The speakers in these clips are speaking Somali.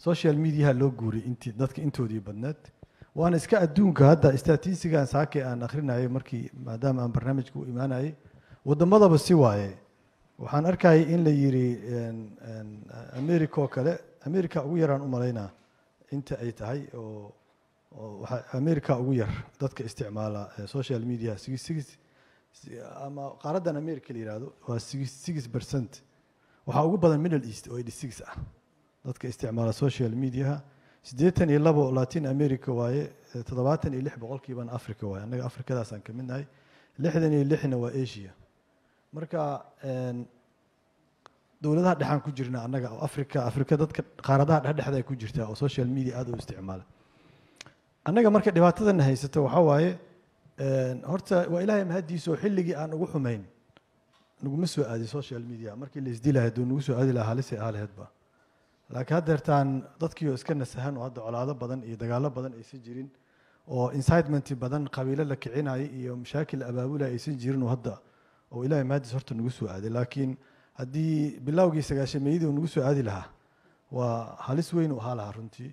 social mediaha loo guuray intii dadka intoodii badneed waana iska adduunka hadda statistigan saake aan akrinayay markii maadaama aan barnaamijka u imaanayay waddamadaba si waaye waxaan arkayay in la yidhi america oo kale america ugu yaraan u malaynaa inta ay tahay oo oo waxaa america ugu yar dadka isticmaala social media six six ama qaaraddan america la yihahdo waa six six percent waxaa ugu badan middle east oo eighty six ah dadka isticmaala social mediaha siddeetan iyo labo latin america waaye toddobaatan iyo lix boqolkiibana africa waaye annaga afrikadaasaan ka mid nahay lixdan iyo lixna waa asia marka dowladaha dhexaan ku jirna annaga oo africa africa dadka qaaradaha dhexdhexda ay ku jirtaa oo social media aada u isticmaala annaga marka dhibaatadana haysato waxaa waaye horta waa ilaahay mahaddiisa oo xilligii aan ugu xumayn naguma soo aadin social media markii la isdilahay hadduu nagu soo aadi lahaa halisay ahaa laheedba laakiin haddeertaan dadkii oo iska nasahan oo hadda colaado badan iyo dagaallo badan aysan jirin oo incitement badan qabiilo la kicinaya iyo mashaakil abaabulaya aysan jirin oo hadda oo ilaahay mahaddiis horta nagu soo aaday laakiin haddii bilowgii sagaashameeyadii uu nagu soo aadi lahaa waa halis weyn u ahaa lahaa runtii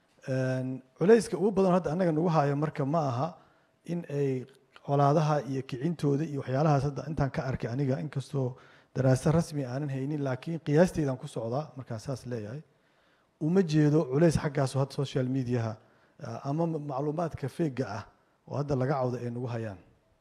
culayska ugu badan hadda annaga nagu haayo marka ma aha in ay colaadaha iyo kicintooda iyo waxyaalahaas hadda intaan ka arkay aniga inkastoo daraasa rasmi aanan haynin laakiin qiyaasteydaan ku socdaa markaan saas leeyahay uma jeedo culays xaggaaso hadda social mediaha ama macluumaadka feega ah oo hadda laga cawda ay nagu hayaan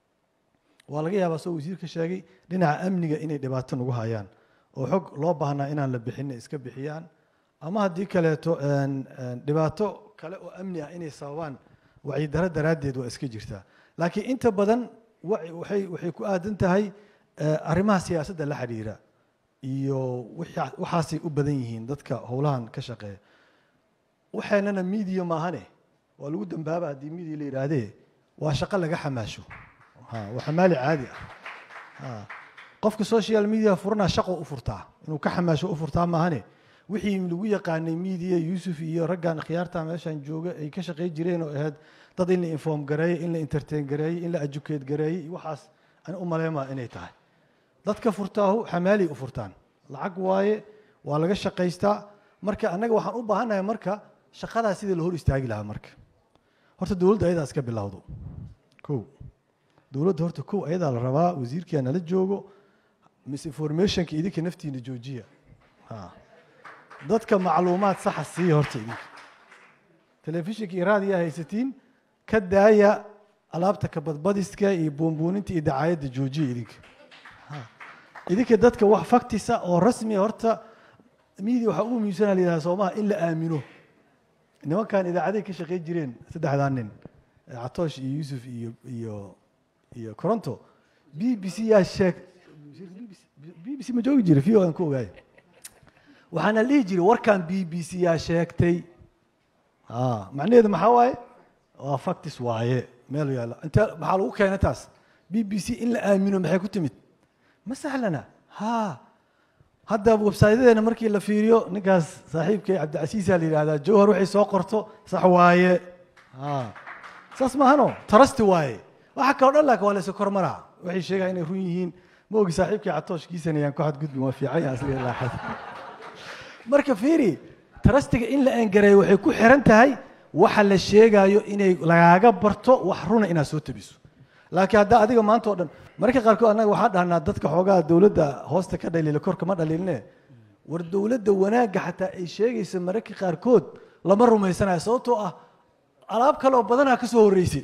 waa laga yaabaa soo wasiirka sheegay dhinaca amniga inay dhibaato nagu hayaan oo xog loo baahnaa inaan la bixin iska bixiyaan ama haddii kaleeto dhibaato kale oo amni ah inay sababaan wacyidaro daraaddeed waa iska jirtaa laakiin inta badan waxay waxay ku aadan tahay arrimaha siyaasadda la xidhiira iyo waxaasay u badan yihiin dadka howlahan ka shaqeeya waxaanana media maahane waa lagu dambaaba haddii media la yidhaahdee waa shaqo laga xamaasho waa xamaali caadi ah qofka social media furanaa shaqo u furtaa inuu ka xamaasho u furtaa maahane wixii lagu yaqaanay media yuusuf iyo raggan khiyaarta meeshan jooga ay ka shaqey jireen oo ahayd dad in la inform gareeyey in la entertain gareeyey in la educate gareeyey waxaas ani u maleymaa inay tahay dadka furtaahu xamaalay u furtaan lacag waaye waa laga shaqaystaa marka annaga waxaan u baahannahay marka shaqadaas sidii la hor istaagi lahaa marka horta dowladda ayadaa iska bilowdo kow dowladda horta kow ayadaa la rabaa wasiirkia nala joogo misinformationka idinka naftiina joojiya dadka macluumaad saxa siiya horta idinka telefishinka iyo raadiyaa haysatiin ka daaya alaabta kabadbadiska iyo buunbuuninta iyo dacaayadda joojiya idinka idinka dadka wax faktisa oo rasmiya horta media waxaa ugu muhiimsana la yidhaha soomaha in la aamino nimankan idaacaday ka shaqeyn jireen saddexdaa nin catoosh iyo yuusuf iyo iyo iyo coronto b b c yaa sheeg b b c ma joogi jira v o aan ku ogaay waxaana dhihi jiray warkan b b c yaa sheegtay macnaheedu maxaa waaye waa factis waaye meel yaalla inte maxaa lagu keenay taas b b c in la aamino maxay ku timid ma sahlana ha hadda websaydadeena markii la fiiriyo ninkaas saaxiibkay cabdicasiisa la yidhahdaa jawhar waxay soo qorto sax waaye saas maahano tarasti waaye waxa kaloo dhan laakin waa la iska kormaraa waxay sheegaa inay run yihiin ma ogi saaxiibkay catooshkiisanayaan ku xadgudbin waa fiican yahay asliga laaxad marka fiiri tarastiga in la engareeyo waxay ku xiran tahay waxa la sheegaayo inay lagaaga barto wax runa inaad soo tabiso laakiin haddaa adiga maanta oo dhan mararka qaarkood annaga waxaa dhahnaa dadka xoogaha dowladda hoosta ka dhaliila korka ma dhaliilne war dowladda wanaagga xataa ay sheegaysa mararka qaarkood lama rumaysanayo sababtoo ah alaab kale oo badanaa ka soo horreysay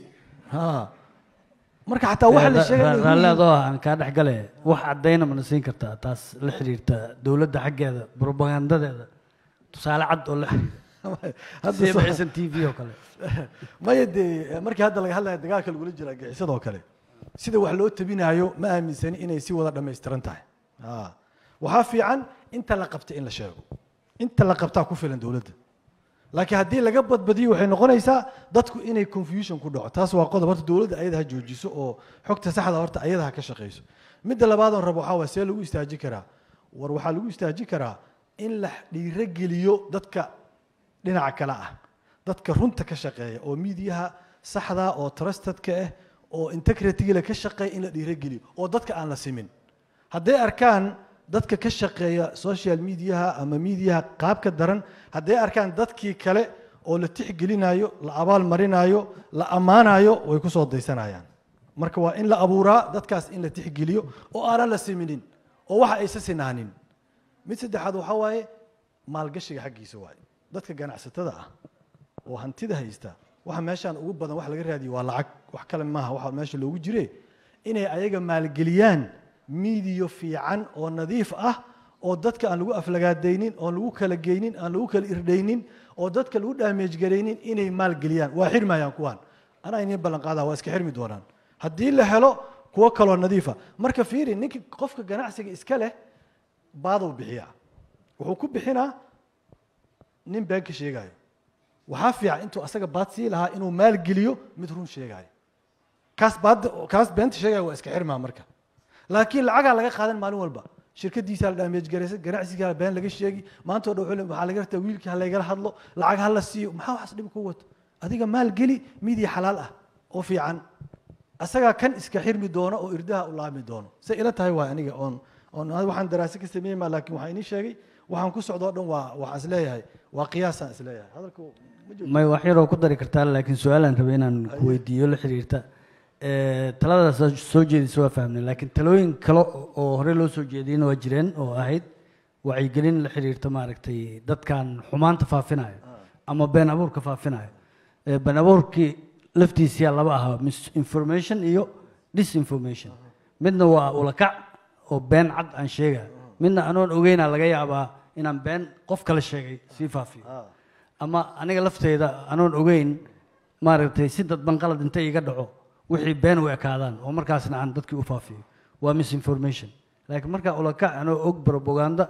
marka xataa waxa la sheegay raalleedoo aan kaa dhex gale wax caddayna mana siin kartaa taas la xiriirta dowladda xaggeeda propagandadeeda tusaale cad oo la siibacisan t v oo kale maya dee markii hadda laga hadlaya dagaalka lagula jira gixisadoo kale sida wax loo tabinaayo ma aaminsani inay si wada dhammaystiran tahay waxaa fiican inta la qabta in la sheego inta la qabtaa ku filan dowladda laakiin haddii laga badbadiyo waxay noqonaysaa dadku inay confusion ku dhaco taas waa qodob horta dowladda ayada ha joojiso oo xogta saxda horta ayada ha ka shaqayso midda labaadoon rabo waxaa waa see lagu istaaji karaa war waxaa lagu istaaji karaa in la dhiirogeliyo dadka dhinaca kale ah dadka runta ka shaqeeya oo miidiyaha saxda oo trustedka ah oo integritigale ka shaqeeya in la dhiirogeliyo oo dadka aan la simin hadday arkaan dadka ka shaqeeya social mediaha ama mediaha qaabka daran hadday arkaan dadkii kale oo la tixgelinayo la abaal marinayo la ammaanayo way ku soo daysanayaan marka waa in la abuuraa dadkaas in la tixgeliyo oo aanan la siminin oo waxa aysa sinaanin mid saddexaad waxaa waaye maalgashiga xaggiisa waaye dadka ganacsatada ah oo hantida haysta waxa meeshaan ugu badan wax laga raadiyo waa lacag wax kale maaha waxa meesha loogu jire inay ayaga maalgeliyaan miidiyo fiican oo nadiif ah oo dadka aan lagu aflagaadaynin oon lagu kala geynin aan lagu kala irdhaynin oo dadka lagu dhaameej garaynin inay maalgeliyaan waa xirmayaan kuwaan anaa inin ballan qaadaa waa iska xirmi doonaan haddii la helo kuwo kaloo nadiifa marka fiiri ninka qofka ganacsiga iska leh baaduu bixiyaa wuxuu ku bixinaa nin been ka sheegaayo waxaa fiican intuu asaga baad sii lahaa inuu maalgeliyo mid run sheegaayo kaas baad kaas beenta sheegaya waa iska xirmaa marka laakiin lacagaa laga qaadan maalin walba shirkadiisa la dhaameej garaysa ganacsigaa been laga sheegi maanta o dhan wuxuu le waxaa laga rabtaa wiilkii ha laygala hadlo lacag ha la siiyo maxaa waxaas dhib ku wato adiga maalgeli midiya xalaal ah oo fiican asagaa kan iska xirmi doono oo irdaha u laami doono say ila tahay waa aniga oon oon waxaan daraase ka sameeyey ma laakiin waxaa inii sheegay waxaan ku socdo o dhan waa waxaan isleeyahay waa qiyaasaan isleeyahay hadalku ma jiro may wax yaroo ku dari kartaa laakiin su-aalaan rabay inaan ku weydiiyo la xiriirta taladaas aad soo jeedisa waa fahmnay laakiin talooyin kale oo hore loo soo jeediyena waa jireen oo ahayd wacyigelin la xiriirta maaragtay dadkan xumaanta faafinayo ama been abuurka faafinayo been abuurkii laftiisiyaa laba ahaa misinformation iyo disinformation midna waa ulakac oo been cad aan sheegayo midna anoon ogeynaa laga yaabaa inaan been qof kale sheegay sii faafiyo ama aniga lafteyda anoon ogeyn maaragtay si dadban qalad inta iga dhaco wixii been u ekaadaan oo markaasna aan dadkii u faafiyo waa misinformation laakiin markaa ulakac anoo og propaganda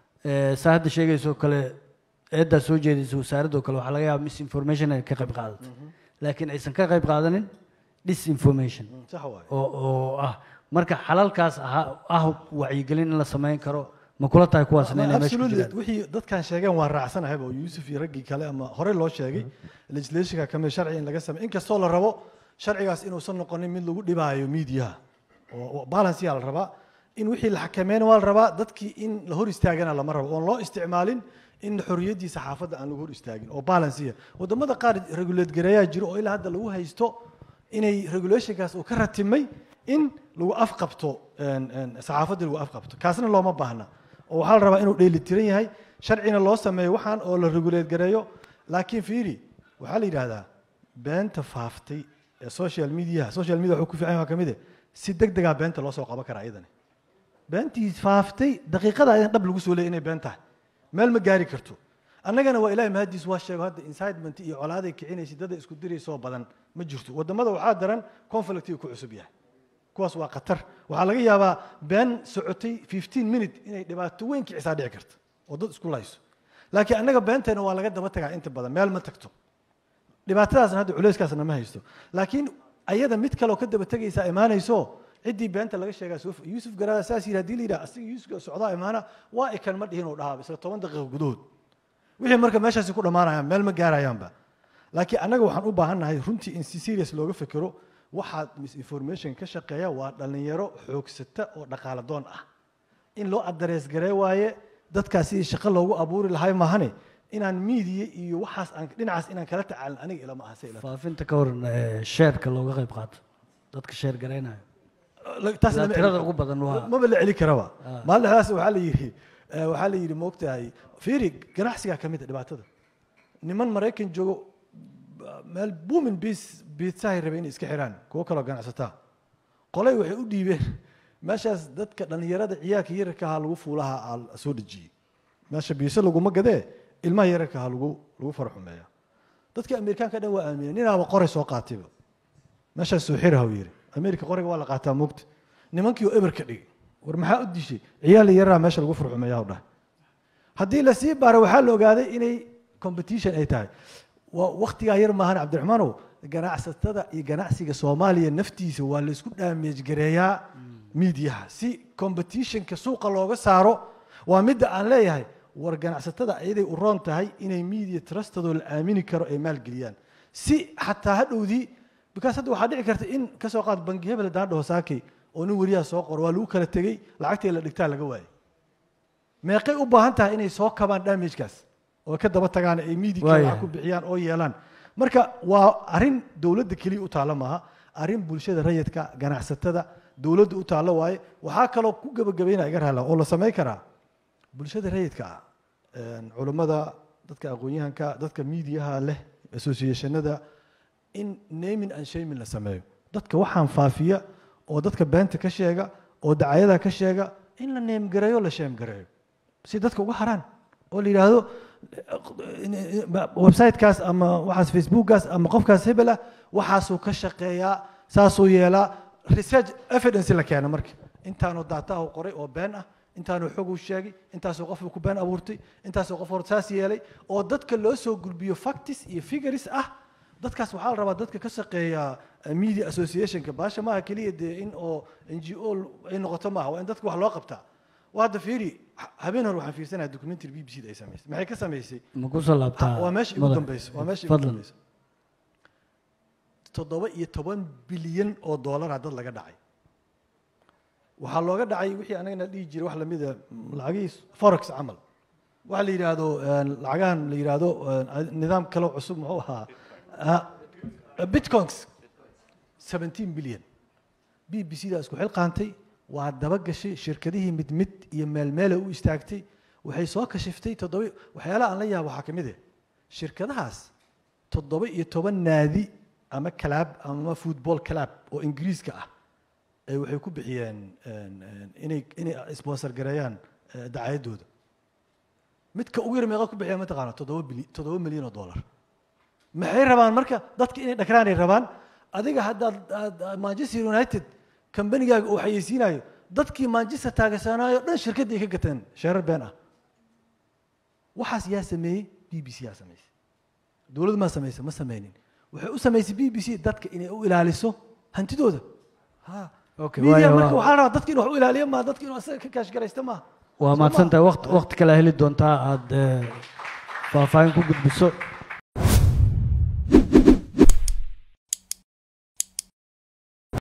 saa hadda sheegaysoo kale eeddaa soo jeedaysa wasaaraddoo kale waxaa laga yaaba misinformation ay ka qayb qaadato laakiin aysan ka qayb qaadanin disinformation sax waaye oo oo ah marka xalalkaas ahaa ah wacyigelin in la samayn karo ma kula tahay kuwaasna inay meesha ku absolutely jiraan wixii dadkan sheegeen waa raacsanahay oo yuusuf iyo raggii kale ama hore loo sheegay legislationka kamid sharci in laga sameey inkastoo la rabo sharcigaas inuusan noqonin mid lagu dhibaayo miidiyaha oo balance yaa la rabaa in wixii la xakameyn waa la rabaa dadkii in la hor istaagana lama rabo oon loo isticmaalin in xorriyaddii saxaafadda aan lagu hor istaagin oo balansiya wadamada qaar regulate gareeyaa jiro oo ilaa hadda lagu haysto inay regulationkaas uu ka ratimay in lagu afqabto een, een, saxaafadda lagu afqabto kaasna looma baahna oo waxaa la rabaa inuu dheelitiran yahay sharcina loo sameeyo waxaan oo la regulate gareeyo laakiin fiiri waxaa la yidhaahdaa beenta faaftay ee social media social media wuxuu ku fiican yahay waa ka mid eh si deg degaa beenta loo soo qaban karaa iyadani beentii faaftay daqiiqada ayaan dhab lagu soo leeyay inay been tahay meel ma gaari karto annagana waa ilaahay mahadiis waa sheego hadda incitement iyo colaaday kicinaysa dada isku diraysoo badan ma jirto wadamada waxaa daran conflictiga ku cusub yahay kuwaas waa khatar waxaa laga yaabaa been socotay 15 minute inay dhibaato weyn kicisaa dhici karta oo dad isku layso laakiin annaga beenteena waa laga daba tagaa inta badan meel ma tagto dhibaatadaasna hadda culeyskaasna ma haysto laakiin ayada mid kaleoo ka daba tegaysaa imaanayso ciddii beenta laga sheegaa soo yuusuf garaada saas yidhi hadii la yidhaha asiga yuusuf socdaa imaana waa ikan ma dhihin oo dhahaa isla toban daqiiqo gudahood wixii marka meeshaasi ku dhammaanayaan meel ma gaarayaanba laakiin annaga waxaan u baahannahay runtii in si serious looga fekero waxaad misinformation ka shaqeeya waa dhallinyaro xoogsata oo dhaqaala doon ah in loo addarees garee waaye dadkaas sidii shaqo loogu abuuri lahay maahane inaan miidiya iyo waxaas aan dhinacaas inaan kala tacaalin aniga ilama aha say ila faafinta ka waran ee, sheerka looga qayb qaato dadka sheer garaynayo taas Ilaa lama tirada celin ugu badan waa- maba la celi karaba Ah. maalintaas waxaa la yidhi eh, waxaa la yidhi moogtahay fiiri ganacsigaa ka mid a dhibaatada niman maraykan joogo ba- meel buumin bis biitsahay rabay inay iska xiraan kuwo kaloo ganacsataa qolay waxay u dhiibeen meeshaas dadka dhallinyarada ciyaalka yararka ahaa lagu fuulaha aa la soo dhejiyey meesha biise laguma gadee ilmaha yararka ahaa lagu lagu farxumeeya dadka amerikaanka dhan waa aamineen ninaaba qoray soo qaatayba meeshaas soo xiraha uu yidhi amerika qoriga waa la qaataa moogta nimankii oo eber ka dhigay war maxaa u dishay ciyaal yaraa meesha lagu furxumeeyaa u dhahay haddii la sii baaro waxaa la ogaaday inay competition ay tahay waa waktigaa yar maahan cabdiraxmaanow ganacsatada iyo ganacsiga soomaaliya naftiisa waa la isku dhaameej gareeyaa miidiyaha si competitionka suuqa looga saaro waa midda aan leeyahay war ganacsatada ayaday u roon tahay inay media trustadoo la aamini karo ay maalgeliyaan si xataa hadhowdii because hadda waxaa dhici karta in kasoo qaad bangi hebel haddaan dhaho saakay oo nin weriyaha soo qoro waa lagu kala tegey lacagtii la dhigtaa laga waayay meeqay u baahan tahay inay soo kabaan damagekaas oo ka daba tagaan ay media Waayahay. lacag ku bixiyaan oo yeelaan marka waa arrin dowladda keliya u taalla maaha arrin bulshada rayidka ganacsatada dowladda u taalla waaye waxaa kaloo ku gebagabayna iga raala oo la samayn karaa bulshada rayidka ah een, culammada dadka aqoon-yahanka dadka miidiyaha leh associationada in naming and shaming la sameeyo dadka waxaan faafiya oo dadka beenta ka sheega oo dacayada ka sheega in la neemgareeyo la sheemgareeyo si dadka uga haraan oo la yidhaahdo websitekaas ama waxaas facebookgaas ama qofkaas hebel ah waxaasuu ka shaqeeyaa saasuu yeelaa research evidence la keena marka intaanu daataha u qoray oo been ah intaanu xog u sheegay intaasoo qofuu ku been abuurtay intaasoo qof hor saas yeelay oo dadka loo soo gulbiyo factis iyo figures ah dadkaas waxaa la rabaa dadka ka shaqeeya eh, media associationka baasha maaha keliya dee in oo n g o ay noqoto maaha waa in dadka wax loo qabtaa waa hadda fiiri ha- habeen hore waxaan fiirsanaya documentary b b c da ay samaysay maxay ka samaysay ma ku soo laabtaa waa meesha igu madax? dambeyso waa meesha igu fadlan dambeyso toddoba iyo toban bilyan oo doolara dad laga dhacay waxaa looga dhacay wixii anagana dhihi jiray wax lamida lacagihii forex camal waxa la yidhaahdo een, lacagahan la yidhaahdo een, nidaam kaloo cusub muxuu ahaa Ah, bitcoins 17 bilyan b b c da isku xilqaantay waa daba gashay shirkadihii mid mid iyo meel meela u istaagtay waxay soo kashiftay toddoba waxyaalaha aan la yaabo waxaa ka mid ah shirkadahaas toddoba iyo toban naadi ama kalaab ama football club oo ingiriiska ah ee waxay ku bixiyeen een, een, inay inay sponsor gareeyaan eh, dacayaddooda midka ugu yar meeqa ku bixiya mataqaana toddoba bili toddoba milyan oo dollar maxay rabaan marka dadka inay dhakraanay rabaan adiga haddaad aad- aad manchester united kambanigaaga uu xayeysiinayo dadkii manchester taageersanaayo dhan shirkadda ay ka gateen sheerar been ah waxaas yaa sameeyey b b c yaa samaysay dowladdu maa samaysa ma sameynin waxay u samaysay b b c dadka inay u ilaaliso hantidooda ha Okay, media waayo, marka waa- waxaa rabaa dadka inuu wax u ilaaliyo maa dadka inuu asaga ka kaashgaraysta maaha waa Soo mahadsantahay ma? waqti waqti kale heli doontaa aada faahfaahin ku gudbiso